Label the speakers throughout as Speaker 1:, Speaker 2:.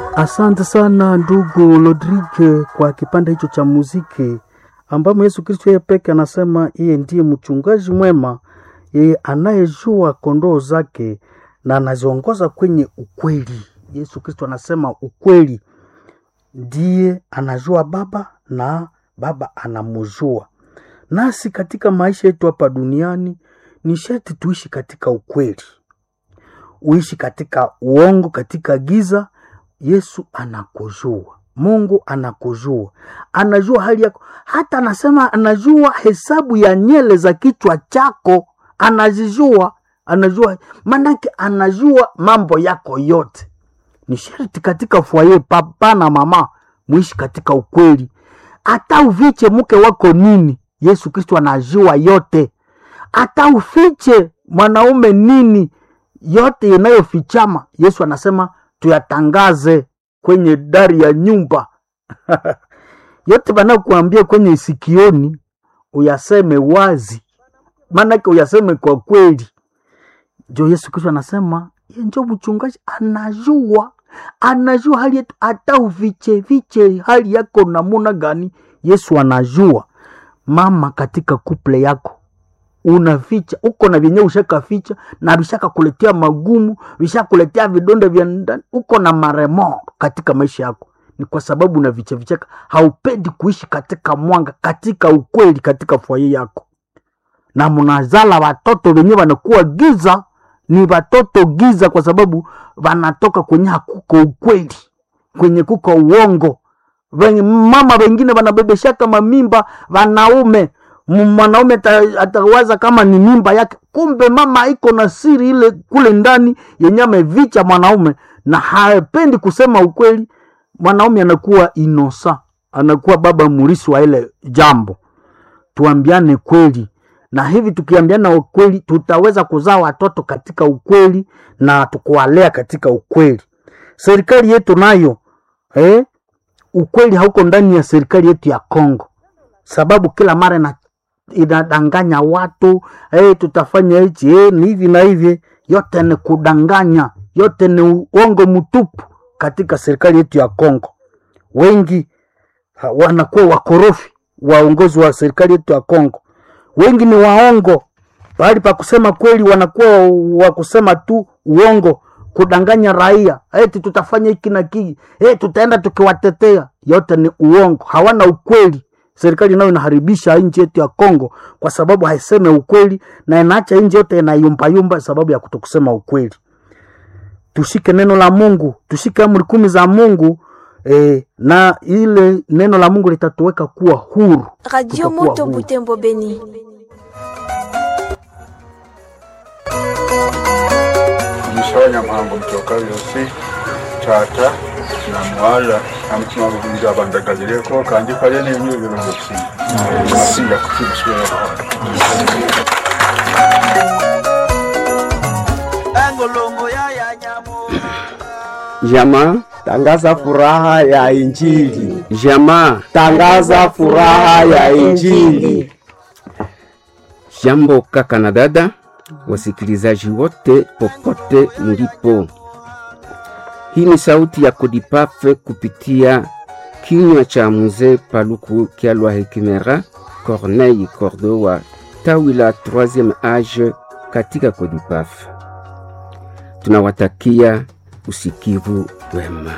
Speaker 1: Asante sana ndugu Rodrigue kwa kipande hicho cha muziki ambamo Yesu Kristo yeye peke anasema yeye ndiye mchungaji mwema, yeye anayejua kondoo zake na anaziongoza kwenye ukweli. Yesu Kristo anasema ukweli, ndiye anajua Baba na Baba anamjua. Nasi katika maisha yetu hapa duniani ni sharti tuishi katika ukweli, uishi katika uongo, katika giza. Yesu anakujua, Mungu anakujua, anajua hali yako, hata anasema anajua hesabu ya nyele za kichwa chako, anazijua, anajua maanake, anajua mambo yako yote. Ni sharti katika fwaye, papa na mama, muishi katika ukweli. Hata uviche mke wako nini, Yesu Kristo anajua yote. Hata ufiche mwanaume nini, yote inayofichama Yesu anasema tuyatangaze kwenye dari ya nyumba yote wanakuambia kwenye sikioni uyaseme wazi, maanake uyaseme kwa kweli. Njo Yesu Kristo anasema ye njo mchungaji, anajua anajua hali yetu, hata uviche viche hali yako namuna gani, Yesu anajua. Mama, katika kuple yako unaficha uko na vyenyewe ushakaficha na vishaka kuletea magumu, vishakuletea vidonda vya ndani, uko na maremo katika maisha yako, ni kwa sababu unavicha vichaka, haupendi kuishi katika mwanga, katika ukweli, katika fwaye yako, na mnazala watoto wenyewe wanakuwa giza, ni watoto giza, kwa sababu wanatoka kwenye hakuko ukweli, kwenye kuko uongo. Wenye mama wengine wanabebeshaka mamimba wanaume mwanaume atawaza kama ni mimba yake, kumbe mama iko na siri ile kule ndani yenye amevicha mwanaume, na hapendi kusema ukweli. Mwanaume anakuwa inosa, anakuwa baba murisi wa ile jambo. Tuambiane kweli, na hivi tukiambiana ukweli, tutaweza kuzaa watoto katika ukweli na tukuwalea katika ukweli. Serikali yetu nayo eh, ukweli hauko ndani ya serikali yetu ya Kongo, sababu kila mara na inadanganya watu hey, tutafanya hichi hey, ni hivi na hivi. Yote ni kudanganya, yote ni uongo mtupu katika serikali yetu ya Kongo. Wengi ha, wanakuwa wakorofi, waongozi wa serikali yetu ya Kongo. Wengi ni waongo, pahali pa kusema kweli wanakuwa wa kusema tu uongo, kudanganya raia eti tutafanya hiki na kiki, hey, tutaenda tukiwatetea. Yote ni uongo, hawana ukweli serikali nayo inaharibisha nchi yetu ya Kongo kwa sababu haiseme ukweli na inaacha nchi yote inayumbayumba sababu ya kutokusema ukweli. Tushike neno la Mungu, tushike amri kumi za Mungu eh, na ile neno la Mungu litatuweka kuwa huru.
Speaker 2: Radio Moto Butembo Beni.
Speaker 3: Mshonya mhango mtoka yosi tata na mwala amutima gukunja bandagazireko kandi kale n'enyo ebirungo kusinga kusinga kusinga
Speaker 4: Jamaa tangaza furaha ya Injili. Jamaa tangaza furaha ya Injili.
Speaker 5: Jambo kaka na dada, wasikilizaji wote popote mlipo. Hii ni sauti ya Kodipafe kupitia kinywa cha mzee Paluku Kyalwa Hekimera Corneille Cordo wa tawi la 3e age katika Kodipafe. Tunawatakia usikivu wema.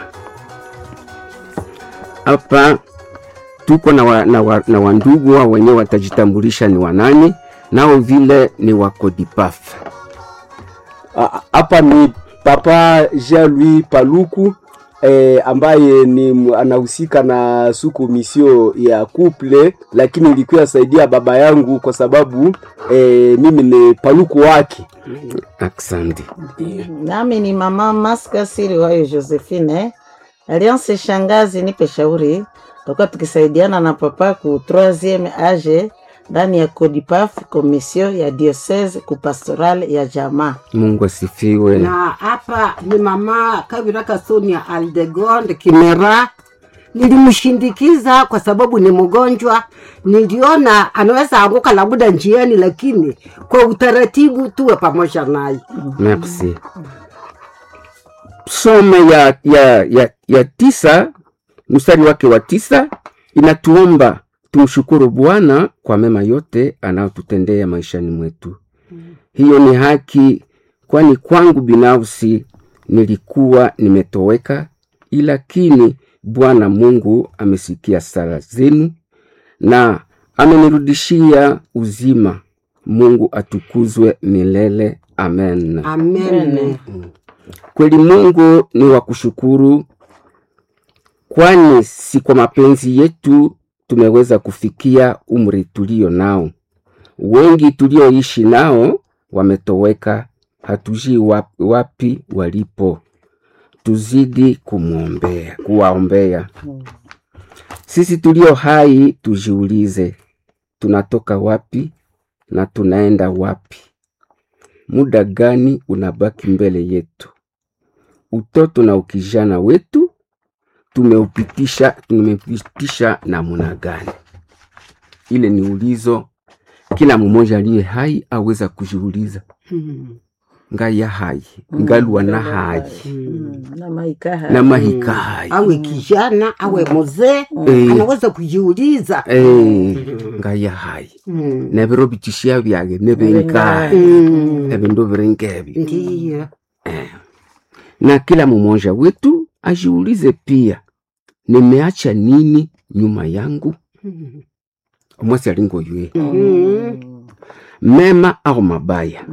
Speaker 5: Hapa tuko na, wa, na, wa, na wandugu wa wenyewe watajitambulisha ni wanani, nao vile ni wa Kodipafe.
Speaker 4: Hapa ni Papa Jean-Louis Paluku eh, ambaye ni anahusika na suku misio ya couple, lakini ilikuwa saidia baba yangu kwa sababu eh, mimi ni paluku wake.
Speaker 5: Asante.
Speaker 6: Nami ni mama Maska Siri wayo Josephine Alliance Shangazi, nipe shauri, tutakuwa tukisaidiana na papa ku 3e age ndani ya Codipaf komisio ya diocese ku pastoral ya jamaa.
Speaker 5: Mungu asifiwe.
Speaker 7: Na hapa ni mama Kabira Kasonia Aldegonde Kimera. Nilimshindikiza kwa sababu ni mgonjwa, niliona anaweza anguka labda njiani, lakini kwa utaratibu tuwe pamoja naye.
Speaker 5: Merci. some ya, ya, ya, ya tisa mstari wake wa tisa inatuomba tumshukuru Bwana kwa mema yote anayotutendea maishani mwetu. Hiyo ni haki, kwani kwangu binafsi nilikuwa nimetoweka, lakini Bwana Mungu amesikia sala zenu na amenirudishia uzima. Mungu atukuzwe milele. Amen.
Speaker 7: amen
Speaker 5: Kweli Mungu ni wa kushukuru, kwani si kwa mapenzi yetu tumeweza kufikia umri tulio nao. Wengi tulioishi nao wametoweka, hatujui wapi, wapi walipo. Tuzidi kumwombea, kuwaombea. Sisi tulio hai tujiulize, tunatoka wapi na tunaenda wapi? Muda gani unabaki mbele yetu? Utoto na ukijana wetu tumeupitisha tumeupitisha namna gani? Ile ni ulizo kila mmoja aliye hai aweza kujiuliza. Ngaya hai ngalwa na hai
Speaker 6: na maikaha
Speaker 5: na mahika hai
Speaker 7: awe kijana awe mzee
Speaker 5: Eh.
Speaker 7: anaweza kujiuliza
Speaker 5: Eh, ngaya hai
Speaker 7: Mm.
Speaker 5: nebiro bitishia byage nebengai
Speaker 7: Mm.
Speaker 5: ebindu biringebi
Speaker 7: ndiyo
Speaker 5: na kila mmoja wetu ajiulize pia, nimeacha nini nyuma yangu? Omwasi alingo yue
Speaker 7: Mm.
Speaker 5: mema au mabaya?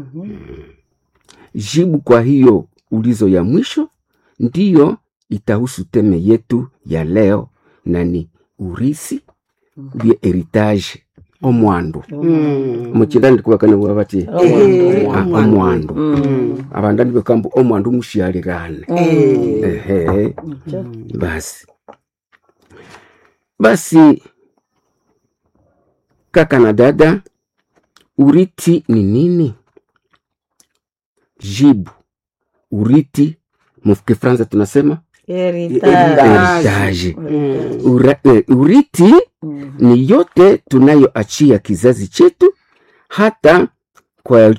Speaker 5: Jibu kwa hiyo ulizo ya mwisho ndiyo itahusu teme yetu ya leo, na ni urisi bya heritage omwandu
Speaker 7: Mm.
Speaker 5: muchindani ndikuwakane bwabati
Speaker 7: Eh,
Speaker 5: Ah,
Speaker 7: omwandu.
Speaker 5: omwandu abandani bekambu omwandu mushialigane
Speaker 7: Eh.
Speaker 5: ehe basi basi kaka na dada uriti ni nini jibu uriti mukifransa tunasema
Speaker 6: heritage
Speaker 5: heritage
Speaker 7: Mm.
Speaker 5: Ura, eh, uriti ni yote tunayoachia kizazi chetu hata kwa